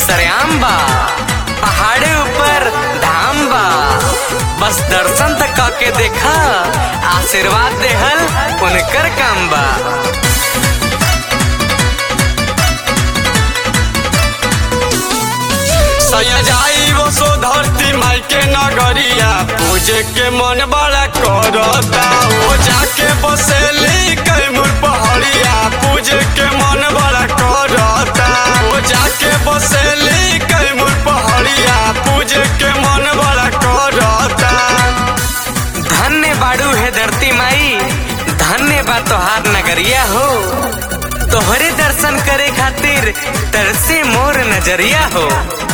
सरेआम बा पहाड़े ऊपर धाम बा बस दर्शन तक के देखा आशीर्वाद देहल उनकर काम बा सया जाई वो सो धरती माई के नगरिया पूजे के मन बड़ा करता वो जाके बसेली कैमूर पहाड़िया पूजे के मन बड़ा करता वो जाके बसेली कैमूर पहाड़िया पूजे के मन बड़ा करता धन्य बाड़ू है धरती माई धन्य बा तोहार नगरिया हो तोहरे दर्शन करे खातिर तरसे मोर नजरिया हो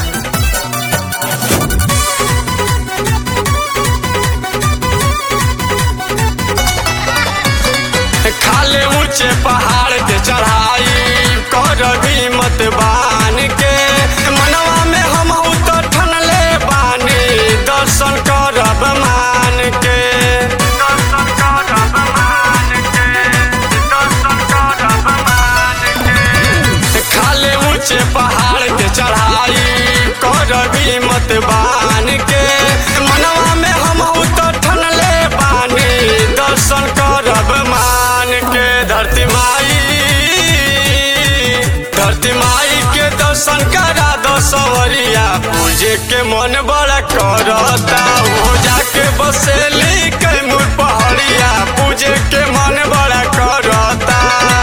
खाले ऊंचे पहाड़ के चढ़ाई कर भी मत बान के मनवा में हम तो ठनले बानी दर्शन करब मान के दर्शन करब मान के दर्शन करब मान के खाले ऊंचे पहाड़ के चढ़ाई कर भी मत बान के मनवा में हम तो ठनले बानी दर्शन करब मान के धरती माई धरती माई के दर्शन करा दो सवरिया पूजे के मन बड़ा करता वो जाके बसेली कैमूर पहाड़िया पूजे के मन बड़ा करता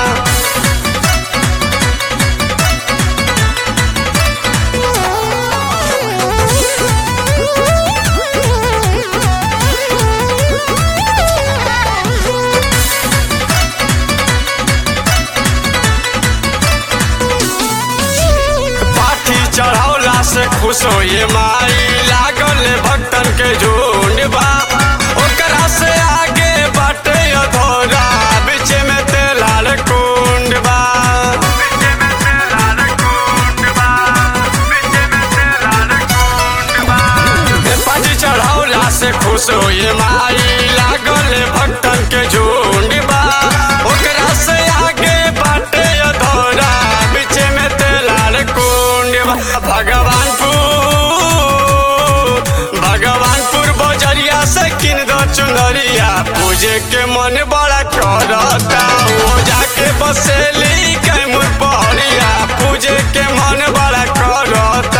पाठी चढ़ौला से खुश हो ये माई लागल भक्तन के झुंड बा ओकरा से आगे बाटे अधोरा बीच में तेलाल कुंड बा पाठी चढ़ौला से खुश हो ये माई लागल भक्तन के झुंड बा ओकरा से आगे बाटे अधोरा बीच में तेलाल कुंड बा भगवानपुर भगवानपुर बजरिया से किन दो चुनरिया पूजे के मन बड़ा करता वो जाके बसेली कैमूर पहड़िया पूजे के मन बड़ा करता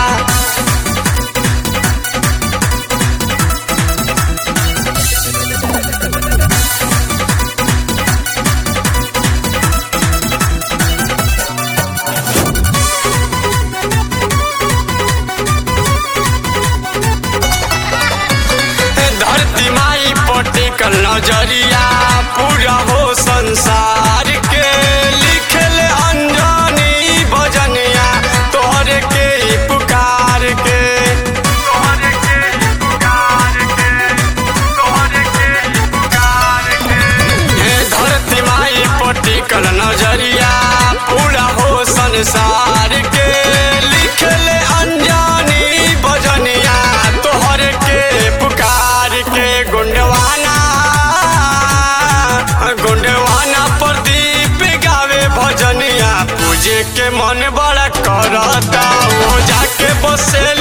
धरती माई पटिकल नजरिया पूरा हो संसार के लिखल अंजनी भजनिया तोहरे के ही पुकार के तोहरे के ही पुकार के तोहरे के ही पुकार के हे धरती माई पटिकल नजरिया पूरा हो संसार के लिखल अंजनी भजनिया तोहरे के पुकार के गुंडवाना गुंडवाना प्रदीप गावे भजनिया पूजे के मन बड़ा करता वो जाके बसे